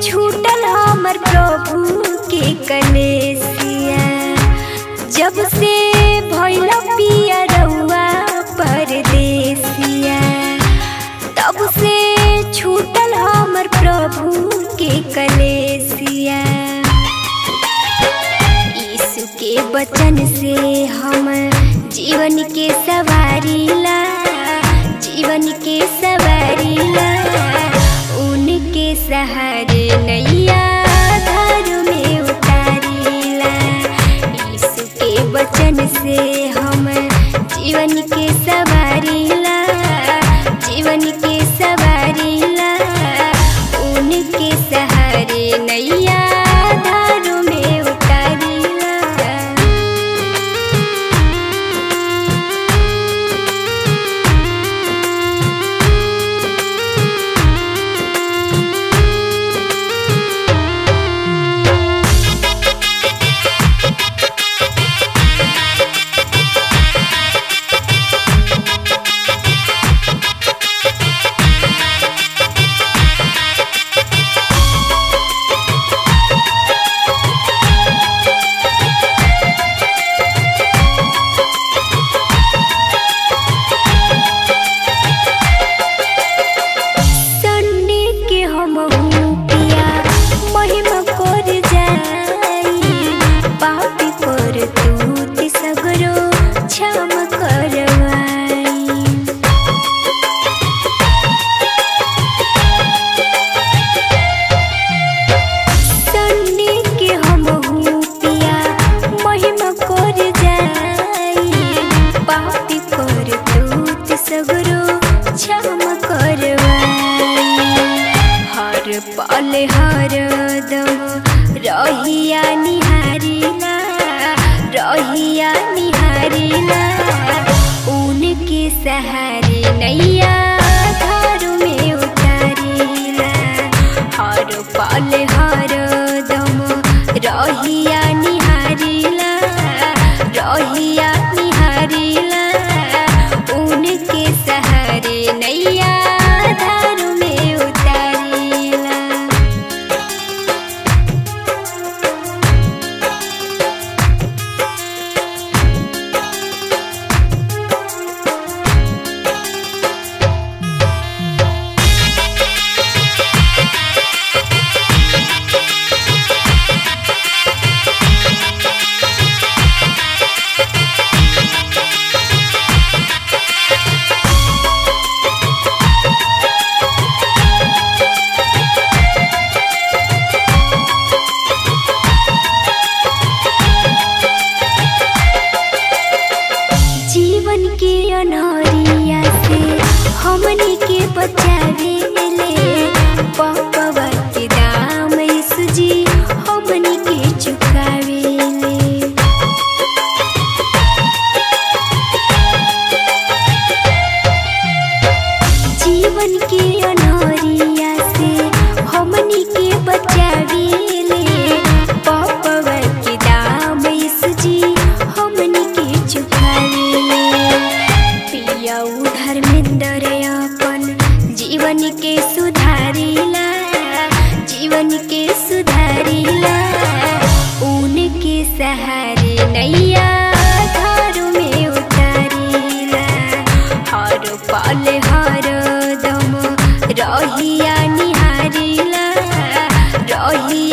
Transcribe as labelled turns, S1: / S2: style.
S1: छूटल हमर प्रभु के कलेसिया जब से भइल पिया रउआ परदेसिया तब से छूटल हमर प्रभु के कलेसिया यीशु के वचन से हम जीवन के सवारीला जीवन के सवारीला उनके सहारे नैया धार में उतारीला यीशु के वचन से हम जीवन के सवारीला जीवन के सवारीला उनके सहारे नैया धार में उतारीला संडे के हम पिया महिमा कर जाई पापी पर तू सगरो क्षमा करवाई संडे के हम पिया महिमा कर जाई पापी पर तू सगरो क्षमा करवाई हर पल हर दम रहिया निहारिला रहिया निहारिला उनके सहारे नैया घर में उतारिला हर पल हर दम रहिया निहारिला रहिया निहारिला उनके सहारे नैया धार में उतारिला जीवन के अनहरिया से हमनी के बचावे ले पपवा के दाम सुजी हमनी के चुकावे ले जीवन के अनहरिया से हमनी के बचावे ले पपवा के दाम सुजी हमनी के चुकावे ले पिया उधर में अपन जीवन के सुधारिला जीवन के सुधारिला उनके सहारे नैया घर में उतारिला हर पल हर दम रहिया निहारिला रहिया